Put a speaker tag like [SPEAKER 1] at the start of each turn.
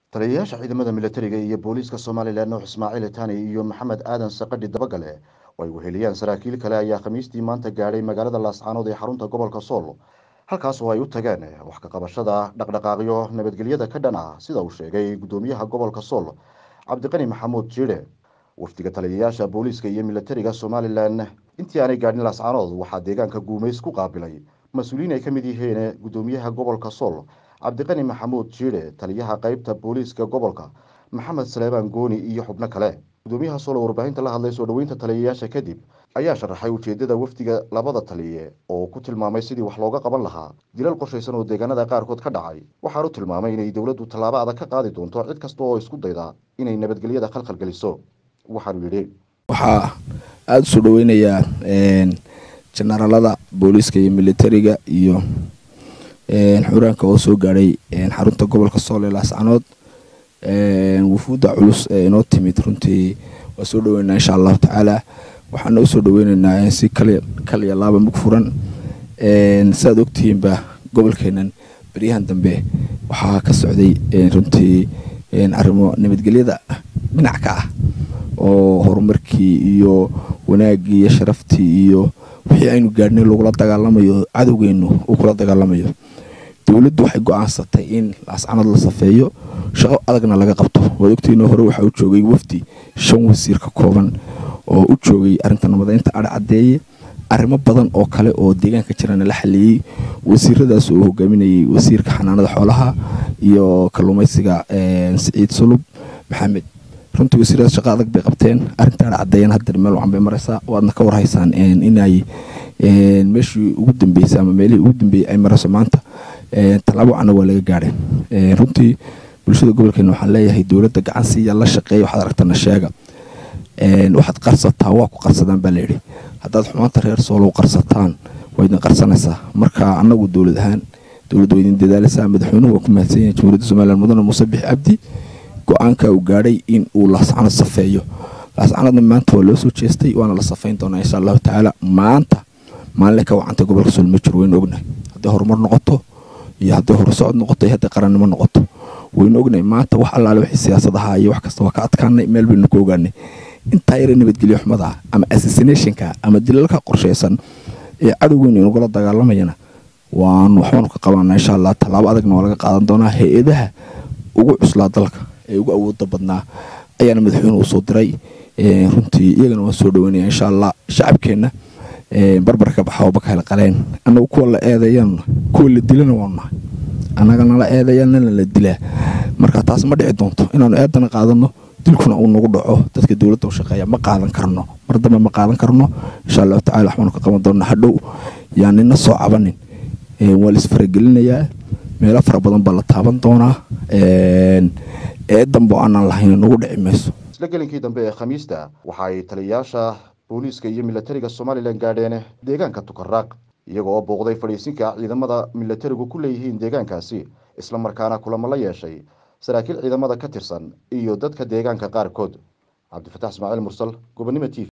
[SPEAKER 1] taliyayaasha ciidamada militariga iyo booliiska somalilan nuux ismaaciil tani iyo maxamed aadan saqadhi dabagale oo ay weheliyaan saraakiil kale ayaa khamiistii maanta gaadhay magaalada laascaanood ee xarunta gobolka sool halkaas oo ay u tageen wax ka qabashada dhaqdhaqaaqyo nabadgelyada ka dhan ah sida uu sheegay guddoomiyaha gobolka sool cabdiqani maxamuud jiidhe wafdiga taliyayaasha booliiska iyo militariga somalilan intii aanay gaadhin laascaanood waxaa deegaanka guumays ku qaabilay mas-uuliyiin ay ka mid yihiin guddoomiyaha gobolka sool cabdiqani maxamuud jiidhe taliyaha qeybta booliiska gobolka maxamed saleebaan gooni iyo xubno kale guddoomiyaha sool oo warbaahinta la hadlay soo dhoweynta taliyayaasha kadib ayaa sharaxay ujeedada wafdiga labada taliye oo ku tilmaamay sidii wax looga qaban lahaa dilal qorshaysan oo deegaanada qaarkood ka dhacay waxaanu tilmaamay inay dowladdu tallaabo adag ka qaadi doonto cid kasta oo isku dayda inay nabadgelyada khalkhal geliso waxaanu yidhi
[SPEAKER 2] waxaa aada usoo dhaweynayaa jenaraalada booliiska iyo militariga iyo xuraanka oo soo gaadhay xarunta gobolka sool ee laascanood wufuudda culus ee inoo timid runtii waa soo dhaweynaa insha allahu tacaala waxaana usoo dhaweyneynaa si kaliya laaba mug furan siaad ogtihiinba gobolkeenan beryahan dambe waxaa ka socday runtii arrimo nabadgelyada dhinac ka ah oo horumarkii iyo wanaagii iyo sharaftii iyo wixii aynu gaadhnay lagula dagaalamayo cadowgeenu uu kula dagaalamayo dowladdu waxay go-aansatay in laascanood la safeeyo shaqo adagna laga qabto waad ogtihiinoo hore waxaa u joogay wafdi shan wasiir ka kooban oo u joogay arrinta nabadeynta adha caddeeye arrimo badan oo kale oo deegaanka jirana la xaliyey wasiiradaas oo hogaaminayay wasiirka xanaanada xoolaha iyo kalluumaysiga siciid sulub maxamed runtii wasiiradaas shaqo adag bay qabteen arrinta adha caddeeyana hadda meel wacan bay maraysaa waadna ka warhaysaan inay meeshii ugu dambeysay ama meelihii ugu dambeeyey ay marayso maanta tallaabo wacana waa laga gaadhay runtii bulshada gobolkeena waxaan leeyahay dowladda gacan siiya la shaqeeya waxaad aragtana sheega waxaad qarsataa waa ku qarsadaan baa layidhi haddaad xumaanta reer soolow qarsataan waa idin qarsanaysaa marka annagu dowlad ahaan dowladda waa idin dadaalaysaa madaxweynuhu waa ku mahadsan yahay jamhuuriyadda somaliland mudane muuse bix cabdi go-aanka uu gaadhay in uu laascanood safeeyo laascanoodna maanta waa loo soo jeestay waana la safeyn doonaa insha allahu tacaala maanta maalinle ka wacantay gobolka sool ma jiro waynu ognahay hadday horumar noqoto iyo hadday horusocod noqoto iyo hadday qarannimo noqoto waynu ognahay maanta wax allaale wixii siyaasadaha iyo wax kasta waa ka adkaanay meel baynu ku ogaanay intaa yara nabadgelyo xumada ah ama assassinationka ama dilalka qorshaysan ee cadowgeenu inagula dagaalamayana waanu waxbaanu ka qabanaa insha allah tallaabo adagna waa laga qaadan doonaa hay-adaha ugu cuslaa dalka ee ugu awooda badnaa ayaana madaxweynuhu usoo diray runtii iyagana waan soo dhaweynaya insha allah shacabkeenna barbarka baxaoo bakahel qaleen annagu kuwa la eedeeyaanna kuwa la dilana waanu nahay annagana la eedeeyaanana la dilaa marka taas ma dhici doonto inaanu eedana qaadano dilkuna uu nagu dhaco dadka dowladda u shaqeeya ma qaadan karno mar dambe ma qaadan karno insha allahu tacala waxbaanu ka qaban doona hadhow yaa nina soo cabanin waa la isfaragelinayaa meelo fara badan baa la taaban doonaa eedanbo aanaan lahayn nagu dhici mayso
[SPEAKER 1] isla gelinkii dambe ee khamiista waxa ay taliyayaasha booliiska iyo militariga somalilan gaadheen deegaanka tukaraaq iyaga oo booqday fadhiisinka ciidamada militarigu ku leeyihiin deegaankaasi isla markaana kulamo la yeeshay saraakiil ciidamada ka tirsan iyo dadka deegaanka qaarkood cabdifataax ismaaciil mursal gobonnimo t v